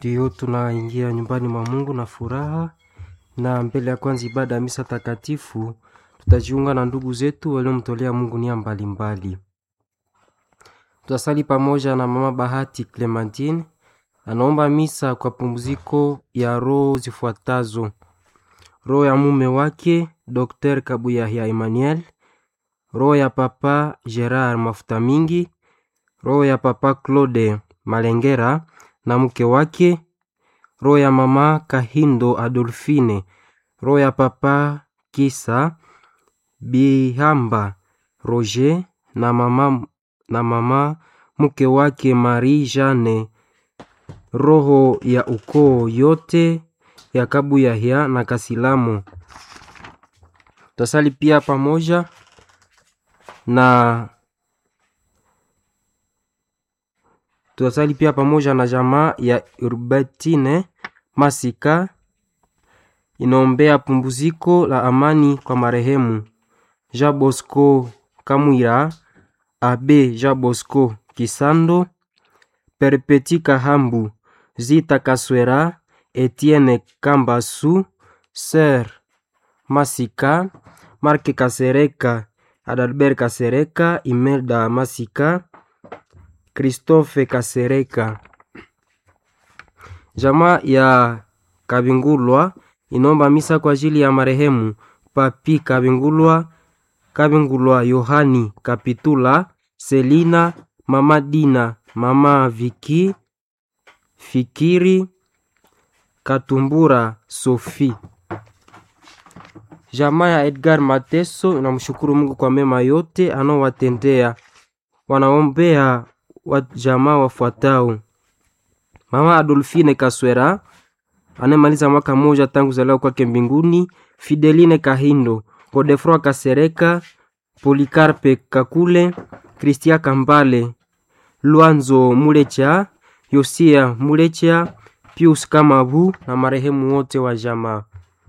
Ndiyo, tunaingia nyumbani mwa Mungu na furaha, na mbele ya kwanza ibada ya misa takatifu tutajiunga na ndugu zetu waliomtolea Mungu nia mbalimbali. Tutasali pamoja na mama Bahati Clementine, anaomba misa kwa pumziko ya roho zifuatazo: roho ya mume wake Dr. Kabuyahia Emmanuel, roho ya papa Gerard Mafuta Mingi, roho ya papa Claude Malengera na mke wake, roho ya mama Kahindo Adolfine, roho ya papa Kisa Bihamba Roger na mama, na mama mke wake Marie Jane, roho ya ukoo yote ya Kabuyahia na Kasilamu. Tutasali pia pamoja na tutasali pia pamoja na jamaa ya Urbatine Masika inaombea pumbuziko la amani kwa marehemu Jean Bosco Kamwira, Abe Jean Bosco Kisando, Perpeti Kahambu, Zita Kaswera, Etienne Kambasu, Ser Masika, Marke Kasereka, Adalbert Kasereka, Imelda Masika, Christophe Kasereka. Jamaa ya Kabingulwa inaomba misa kwa ajili ya marehemu Papi Kabingulwa, Kabingulwa Yohani Kapitula, Selina, Mama Dina, Mama Viki, Fikiri Katumbura, Sofi. Jamaa ya Edgar Mateso inamshukuru Mungu kwa mema yote anaowatendea. Wanaombea wa jamaa wafuatao: Mama Adolfine Kaswera anemaliza mwaka mmoja tangu kuzaliwa kwake mbinguni, Fideline Kahindo, Godefroi Kasereka, Polikarpe Kakule, Kristia Kambale, Lwanzo Mulecha, Yosia Mulecha, Pius Kamabu na marehemu wote wa jamaa.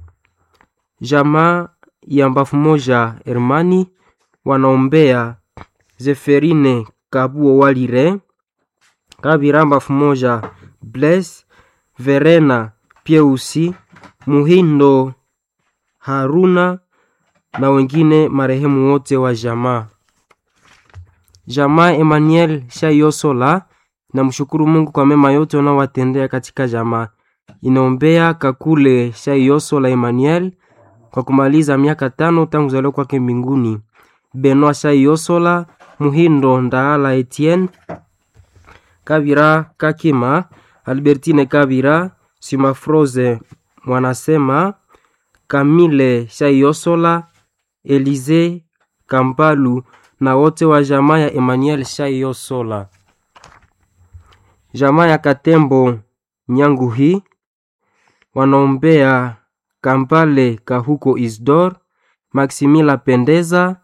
Jamaa ya mbafu moja Hermani wanaombea Zeferine Kabuo Walire, Kabira mbafu moja Bles, Verena Pieusi, Muhindo Haruna na wengine marehemu wote wa jamaa. Jamaa Emmanuel Shayosola na mshukuru Mungu kwa mema yote unaowatendea katika jamaa. Inaombea Kakule Shayosola Emmanuel kwa kumaliza miaka tano tangu kuzaliwa kwake mbinguni. Benoit Shayosola, Muhindo Ndaala Etienne, Kabira Kakima, Albertine Kabira, Simafroze Mwanasema, Kamile Shayosola, Elize Kampalu na wote wa jamaa ya Emmanuel Shayosola. Jamaa ya Katembo Nyanguhi wanaombea Kampale Kahuko Isdor, Maximila Pendeza,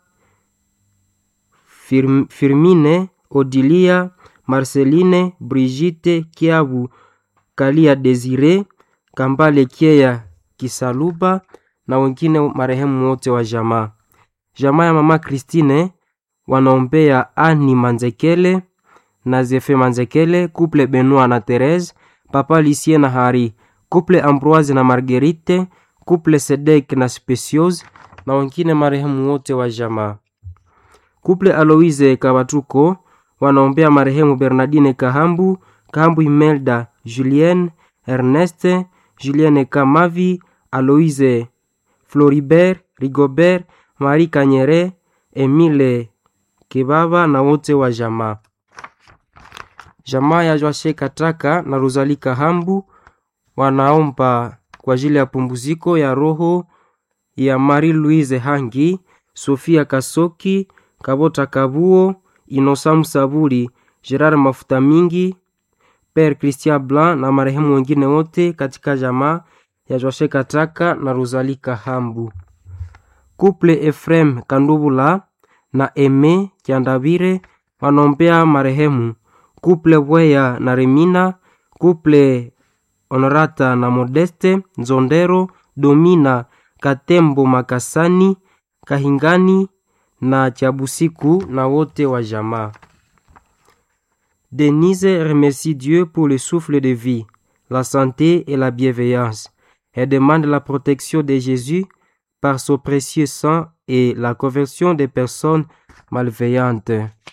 Firm, Firmine Odilia, Marceline Brigitte Kiabu, Kalia Desire, Kambale Kieya Kisaluba na wengine marehemu wote wa jamaa. Jamaa ya mama Christine wanaombea Ani Manzekele na Zefe Manzekele, couple Benoit na Therese, papa Lucien na Hari, couple Ambroise na Marguerite, couple Sedek na Speciose na wengine marehemu wote wa jamaa. Couple Aloise Kabatuko wanaombea marehemu Bernardine Kahambu, Kahambu Imelda, Julien Erneste, Julien Kamavi, Aloise Floribert, Rigobert, Marie Kanyere, Emile Kebaba na wote wa jamaa. Jamaa ya Joashe Kataka na Rosalie Kahambu wanaomba kwa ajili ya pumbuziko ya roho ya Marie Louise Hangi, Sofia Kasoki, Kabota Kabuo, Inosamu Saburi, Gerard Mafuta Mingi, Père Christian Blanc na marehemu wengine wote katika jamaa ya Joashe Kataka na Rosalie Kahambu. Couple Efrem Kandubula na Eme Kiandabire wanaombea marehemu. Couple Bweya na Remina, Couple Honorata na Modeste Nzondero, Domina Katembo Makasani, Kahingani na Chabusiku na wote wa jamaa. Denise remercie Dieu pour le souffle de vie, la santé et la bienveillance. Elle demande la protection de Jésus par son précieux sang et la conversion des personnes malveillantes.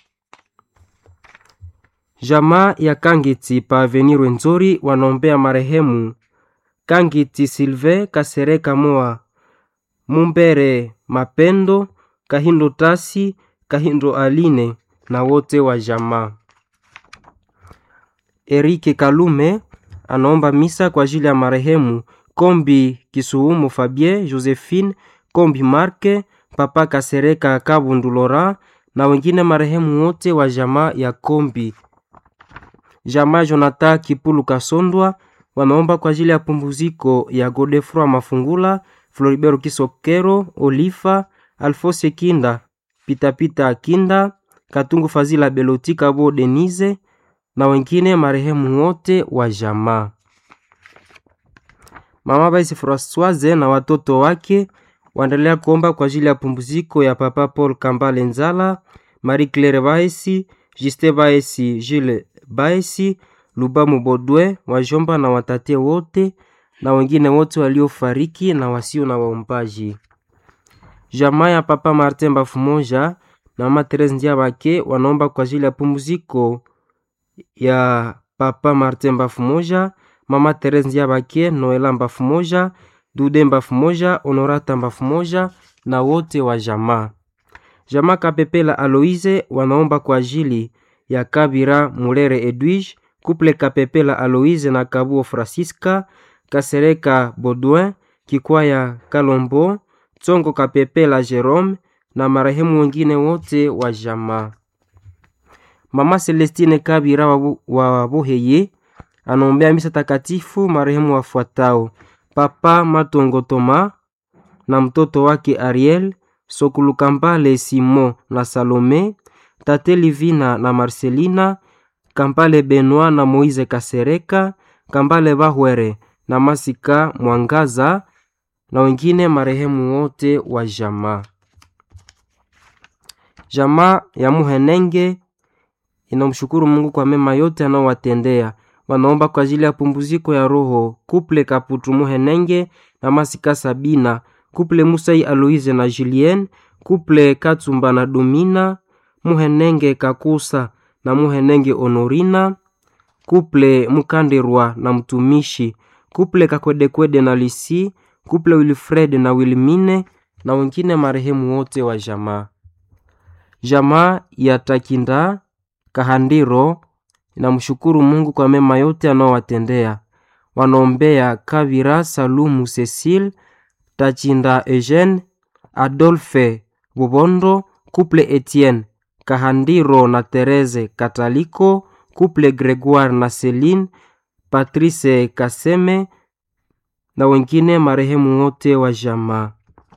Jamaa ya Kangiti pa Avenir Rwenzori wanaombea marehemu Kangiti Silve Kasereka Moa Mumbere Mapendo Kahindo Tasi Kahindo Aline na wote wa jamaa. Erike Kalume anaomba misa kwa ajili ya marehemu Kombi Kisuumu Fabien Josephine Kombi Marke Papa Kasereka Kabundu Lora na wengine marehemu wote wa jamaa ya Kombi. Jamaa Jonathan Kipulu Kasondwa wameomba kwa ajili ya pumbuziko ya Godefroy Mafungula, Floribert Kisokero, Olifa, Alfose Kinda, Pitapita Kinda, Katungu Fazila Beloti Kabo Denise na wengine marehemu wote wa jamaa. Mama Baisi Francoise na watoto wake waendelea kuomba kwa ajili ya pumbuziko ya Papa Paul Kambale Nzala, Marie Claire Baisi, Juste Baisi, Jules Baisi, Lubamu Bodwe, wajomba na watate wote na wengine wote waliofariki na wasio na waombaji. Jamaa ya Papa Martin Bafumoja na Mama Therese Ndiabake wanaomba kwa ajili ya pumziko ya Papa Martin Bafumoja, Mama Therese Ndiabake, Noela Bafumoja, Dude Bafumoja, Honorata Bafumoja na wote wa jamaa. Jamaa Kapepela Aloise wanaomba kwa ajili ya Kabira Mulere Edwige, Couple Kapepela Aloise na Kabuo Francisca, Kasereka Baudouin, Kikwaya Kalombo, Tsongo Kapepela Jerome na marehemu wengine wote wa jamaa. Mama Celestine Kabira wa, wa Buheye anaombea misa takatifu marehemu wafuatao: Papa Matongo Toma na mtoto wake Ariel, Sokulukambale Simon na Salome, Tate Livina na Marcelina, Kambale Benoit na Moise Kasereka, Kambale Bahwere na Masika Mwangaza na wengine marehemu wote wa jamaa. Jamaa ya Muhenenge inamshukuru Mungu kwa mema yote anaowatendea. Wanaomba kwa ajili ya pumbuziko ya roho Kuple Kaputu Muhenenge na Masika Sabina, Kuple Musai Aloise na Julien, Kuple Katsumba na Domina, Muhenenge Kakusa na Muhenenge Honorina, Kuple Mukandirwa na mtumishi, Kuple Kakwedekwede na Lisi, Kuple Wilfred na Wilmine na wengine marehemu wote wa jamaa. Jamaa ya Takinda Kahandiro inamshukuru Mungu kwa mema yote anaowatendea. Wanaombea Kavira Salumu Cecile, Tachinda Eugene, Adolphe Bubondo, Couple Etienne Kahandiro na Therese Kataliko, Couple Gregoire na Celine, Patrice Kaseme na wengine marehemu wote wa jamaa.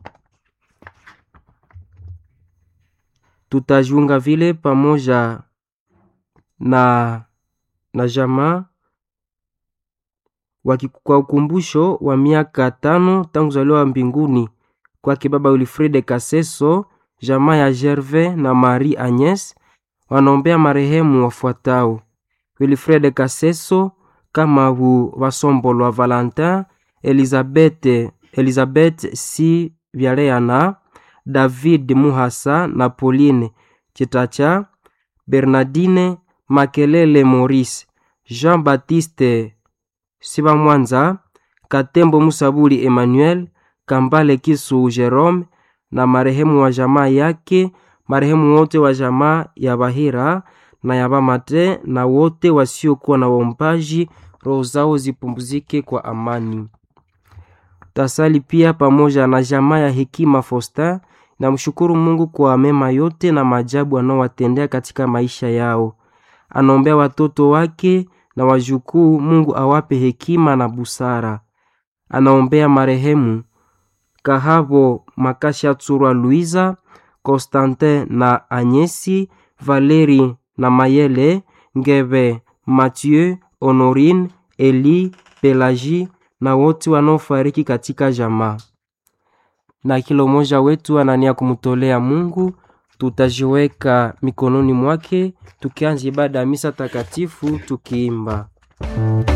Tutajiunga vile pamoja na na jamaa kwa ukumbusho wa miaka tano tangu zaliwa mbinguni kwake baba Wilfride Kaseso. Jamaa ya Gervais na Marie Agnes wanaombea marehemu wafuatao: Wilfride Kaseso, Kamabu Basombolwa Valentin, Elizabeth, Elizabeth si Vyaleana, David Muhasa na Pauline Chitacha, Bernardine Makelele Maurice, Jean-Baptiste Sibamwanza, Katembo Musabuli Emmanuel, Kambale Kisu Jerome na marehemu wa jamaa yake, marehemu wote wa jamaa ya Bahira na ya Bamate na wote wasiokuwa na waombaji, roho zao zipumzike kwa amani. Tasali pia pamoja na jamaa ya Hekima Fosta na mshukuru Mungu kwa mema yote na maajabu anaowatendea katika maisha yao. Anaombea watoto wake na wajukuu, Mungu awape hekima na busara. Anaombea marehemu Kahabo Makasha Tsurwa Luiza, Constantin na Anyesi, Valeri na Mayele, Ngebe, Mathieu, Honorine, Eli, Pelagie na wote wanaofariki katika jamaa. Na kila mmoja wetu anania kumtolea Mungu, tutajiweka mikononi mwake tukianza ibada ya misa takatifu tukiimba